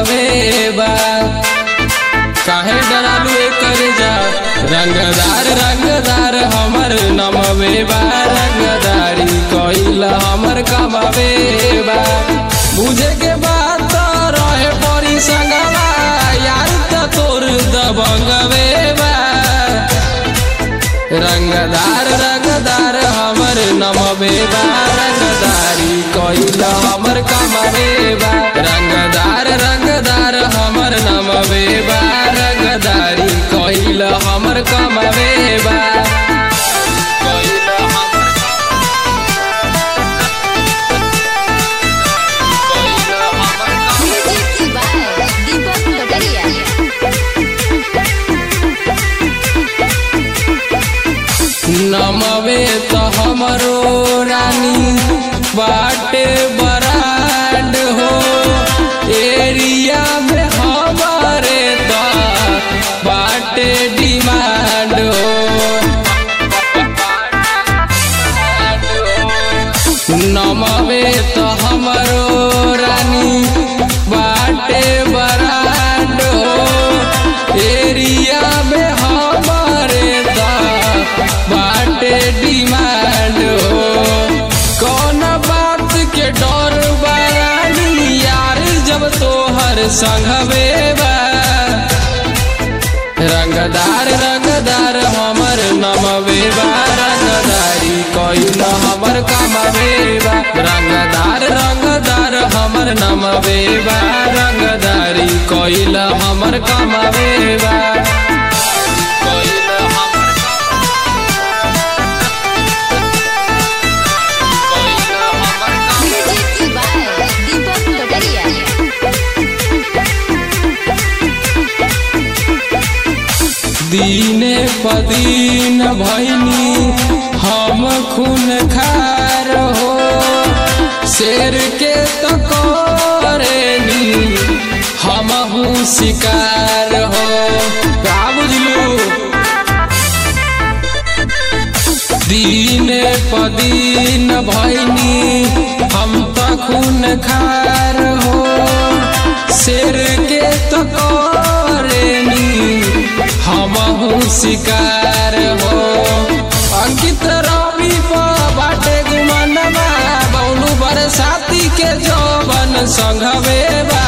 कमवे बा काहे डरालू कर जा रंगदार रंगदार हमर नमवे बा रंगदारी कइल हमर कमवे बा बुझे के बात तो रहे परी संगवा यार त तोर दबंगवे बा रंगदार रंगदार हमर नमवे बा रंगदारी कइल हमर कमवे बा रंगदार रंगदार हमर नमवे बा रंगदारी कइल हमर कमवे बा कइल हमर कइल हमर Music by Deepak Pataria. नमवे तो हमरो रानी बाटे बराड हो एरिया में हमारे तो बाटे डिमांड हो नमवे तो हमरो रानी बाटे बराड हो एरिया में हमारे तो बाटे डिमांड हो कौन बात के डर बारानी यार जब तोहर संगवे बा रंगदार रंगदार हमर नमवे बा रंगदारी कइल हमर कमवे बा रंगदार रंगदार हमर नमवे बा रंगदारी कइल हमर कमवे बा कइल हमर कइल हमर Music by Deepak Pataria. दीने पदीन भैनी हम खून खार हो शेर के तो करेनी हम हूँ शिकार हो का बुझलू दीने पदीन भैनी हम तो खून खार हो शेर के तो करेनी हम हूँ शिकार हो अंकित रवि पर बाटे गुमनवा बौलू बरसाती के जौवन संघवे बा